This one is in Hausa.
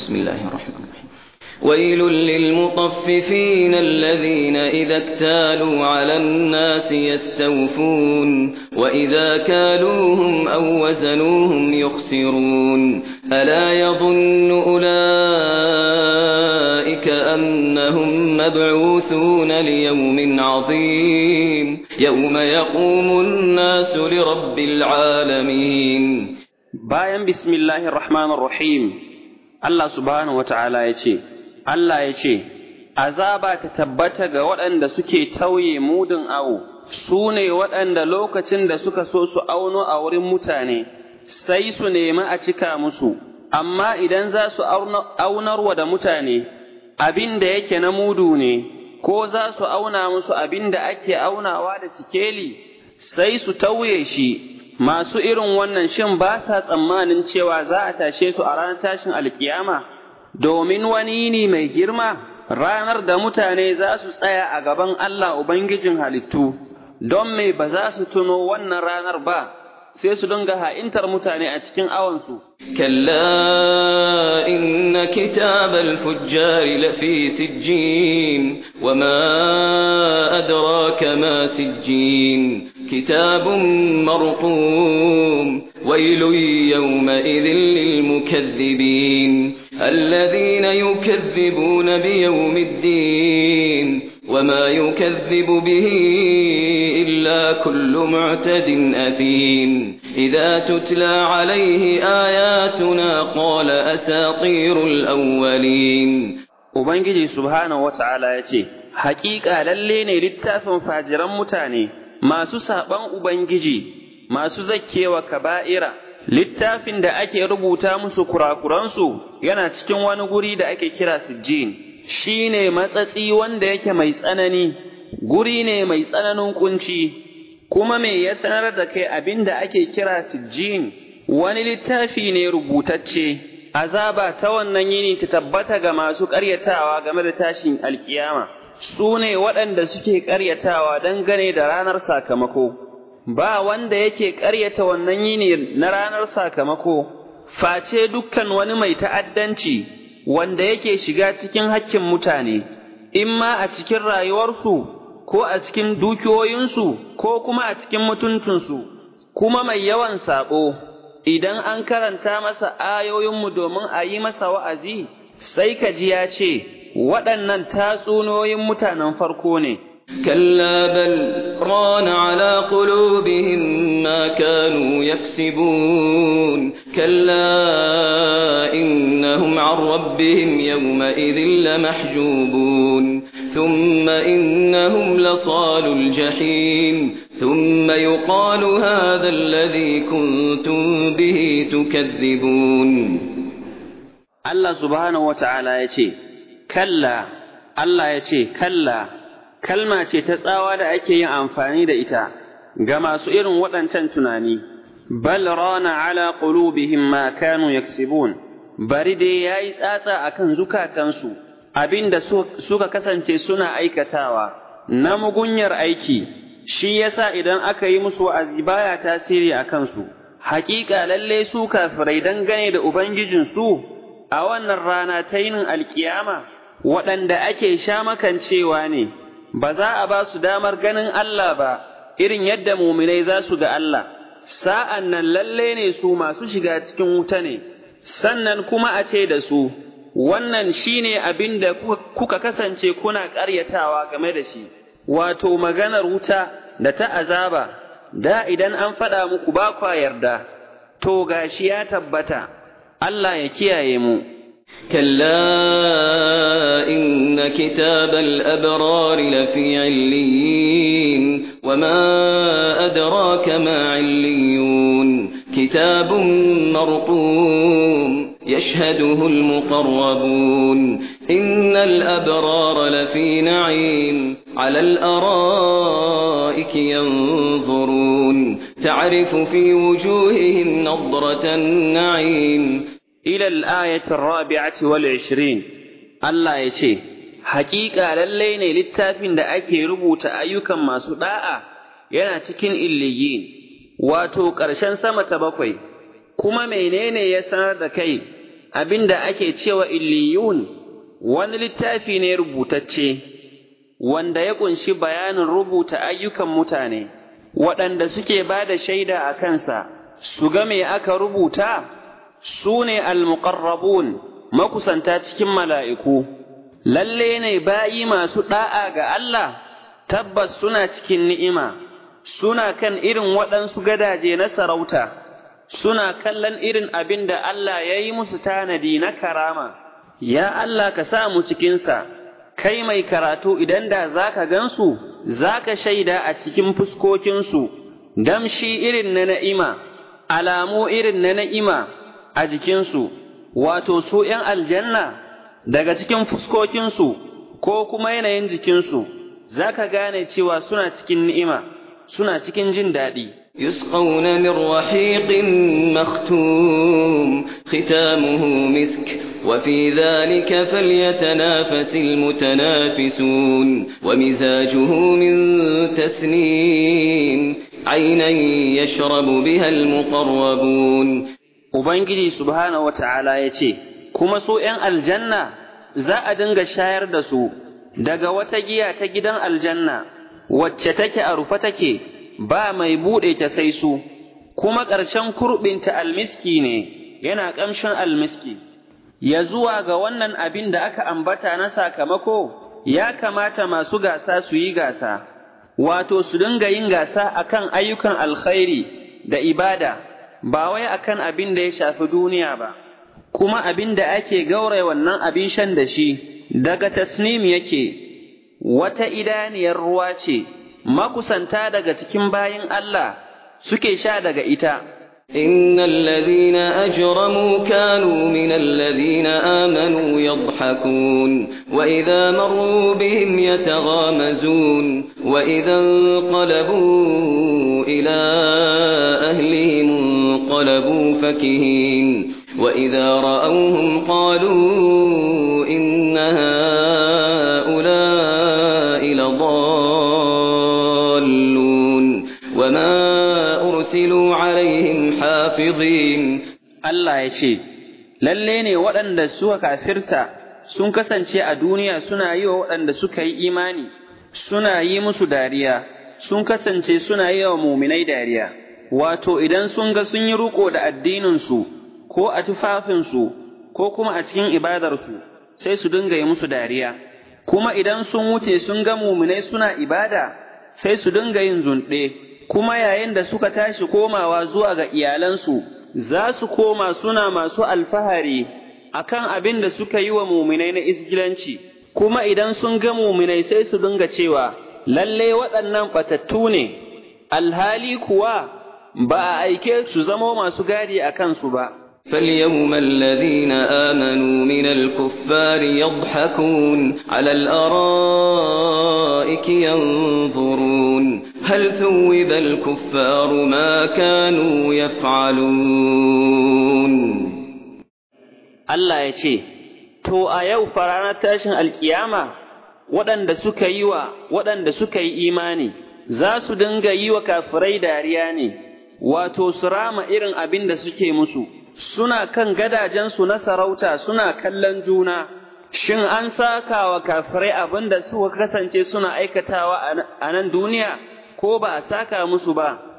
بسم الله الرحمن الرحيم ويل للمطففين الذين إذا اكتالوا على الناس يستوفون وإذا كالوهم أو وزنوهم يخسرون ألا يظن أولئك أنهم مبعوثون ليوم عظيم يوم يقوم الناس لرب العالمين bayan bismillahir rahmanir rahim Allah subhanahu wata'ala ya ce Allah ya ce azaba ta tabbata ga waɗanda suke tauye mudun awo su ne waɗanda lokacin da suka so su auno a wurin mutane sai su nemi a cika musu amma idan za su aunarwa da mutane abin da yake na mudu ne ko za su auna musu abin da ake aunawa da sikeli sai su tauye shi masu irin wannan shin ba sa tsammanin cewa za a tashe su a ranar tashin alkiyama domin wani ne mai girma ranar da mutane za su tsaya a gaban Allah Ubangijin halittu don me ba za su tuno wannan ranar ba sai su dinga ha'intar mutane a cikin awansu. كلا إن كتاب الفجار لفي سجين وما أدراك ما سجين كتاب مرقوم ويل يومئذ للمكذبين الذين يكذبون بيوم الدين وما يكذب به إلا كل معتد أثيم إذا تتلى عليه آياتنا قال أساطير الأولين Ubangiji subhanahu wa ta'ala ya ce, Hakika lalle ne littafin fajiran mutane masu saɓan Ubangiji, masu zakkewa kaba'ira, littafin da ake rubuta musu kurakuransu yana cikin wani guri da ake kira sijjin, shi ne matsatsi wanda yake mai tsanani, guri ne mai tsananin kunci, kuma me ya sanar da kai abin da ake kira sijjin, wani littafi ne rubutacce. azaba ta wannan yini ta tabbata ga masu ƙaryatawa game da tashin alkiyama, su ne waɗanda suke ƙaryatawa dangane da ranar sakamako, ba wanda yake ƙaryata wannan yini na ranar sakamako, face dukkan wani mai ta'addanci wanda yake shiga cikin hakkin mutane, in ma a cikin rayuwarsu, ko a cikin dukiyoyinsu, ko kuma a cikin mutuntunsu, kuma mai yawan saɓo. idan an karanta masa ayoyinmu domin a yi masa wa'azi, sai ka ji ya ce, waɗannan tatsunoyin mutanen farko ne. كلا بل ران على قلوبهم ما كانوا يكسبون كلا إنهم عن ربهم يومئذ لمحجوبون ثم إنهم لصال الجحيم ثم يقال هذا الذي كنتم به تكذبون الله سبحانه وتعالى يتي كلا الله يتي كلا kalma ce ta tsawa da ake yin amfani da ita ga masu irin waɗancan tunani bal rana ala qulubihim ma kanu yaksibun bari dai yayi tsatsa akan zukatansu abinda suka kasance suna aikatawa na mugunyar aiki shi yasa idan aka yi musu wa'azi baya tasiri a kansu haƙiƙa lalle su kafirai dangane da ubangijinsu a wannan rana ta yinin alkiyama waɗanda ake sha makancewa ne ba za a ba su damar ganin Allah ba irin yadda muminai za su ga Allah, sa'an nan lalle ne su masu shiga cikin wuta ne, sannan kuma a ce da su, wannan shi ne abin da kuka kasance kuna ƙaryatawa game da shi, wato maganar wuta da ta azaba, da idan an faɗa muku ba kwa yarda, to gashi ya tabbata, Allah ya kiyaye mu. كلا إن كتاب الأبرار لفي عليين وما أدراك ما عليون كتاب مرقوم يشهده المقربون إن الأبرار لفي نعيم على الأرائك ينظرون تعرف في وجوههم نضرة النعيم إلى الآية الرابعة والعشرين الله يشي حقيقة للين للتافين دا أكي ربوت أيوكا ما سداء yana cikin illiyin wato ƙarshen sama ta bakwai kuma menene ya sanar da kai abin da ake cewa illiyun wani littafi ne rubutacce wanda ya ƙunshi bayanin rubuta ayyukan mutane waɗanda suke ba da shaida a kansa su ga me aka rubuta su ne almuqarrabun makusanta cikin mala'iku lalle ne bayi masu ɗa'a ga Allah tabbas suna cikin ni'ima suna kan irin waɗansu gadaje na sarauta suna kallon irin abin da Allah ya yi musu tanadi na karama ya Allah ka sa mu cikinsa kai mai karatu idan da za ka gansu za ka shaida a cikin fuskokinsu damshi irin na na'ima alamu irin na na'ima a jikinsu wato su ’yan aljanna daga cikin fuskokinsu ko kuma yanayin jikinsu za ka gane cewa suna cikin ni'ima suna cikin jin daɗi. يسقون من رحيق مختوم ختامه مسك وفي ذلك فليتنافس المتنافسون ومزاجه من تسنيم عينا يشرب بها المقربون Ubangiji subhanahu wata'ala ya ce, Kuma su ’yan aljanna za a dinga shayar da su daga wata giya ta gidan aljanna, wacce take a rufe take, ba mai buɗe ta sai su, kuma ƙarshen kurɓinta almiski ne, yana ƙamshin almiski. Ya zuwa ga wannan abin da aka ambata na sakamako, ya kamata masu gasa su yi gasa, wato su dinga yin gasa akan ayyukan alkhairi da ibada. ba wai akan abin da ya shafi duniya ba, kuma abin da ake gauraya wannan abin shan da shi, daga tasnim yake, wata idaniyar ruwa ce, makusanta daga cikin bayin Allah suke sha daga ita. إن الذين أجرموا كانوا من الذين آمنوا يضحكون وإذا مروا بهم يتغامزون وإذا انقلبوا إلى أهلهم انقلبوا فكهين وإذا رأوهم قالوا إن هؤلاء لضالون وما أرسلوا عليهم حافظين Allah ya ce, Lalle ne waɗanda suka kafirta sun kasance a duniya suna yi wa waɗanda suka yi imani, suna yi musu dariya, sun kasance suna yi wa muminai dariya, wato idan sun ga sun yi riƙo da addininsu, ko a tufafinsu, ko kuma a cikin ibadarsu, sai su dinga yi musu dariya. Kuma idan sun wuce sun ga muminai suna ibada, sai su dinga yin zunɗe, kuma yayin da suka tashi komawa zuwa ga iyalansu, za su koma suna masu alfahari akan abin da suka yi wa muminai na isgilanci, kuma idan sun ga muminai sai su dinga cewa, lalle waɗannan ɓatattu ne, alhali kuwa ba a aike su zamo masu gadi a kansu ba. فاليوم الذين آمنوا من الكفار يضحكون على الأرائك ينظرون هل ثوب الكفار ما كانوا يفعلون Allah ya ce, To, a yau ranar tashin alkiyama, waɗanda suka yi wa waɗanda suka yi imani, za su dinga yi wa kafirai dariya ne, wato su rama irin abin da suke musu, suna kan gadajensu na sarauta suna kallon juna, shin an saka wa kafirai abin da suka kasance suna aikatawa a nan duniya, ko ba a saka musu ba.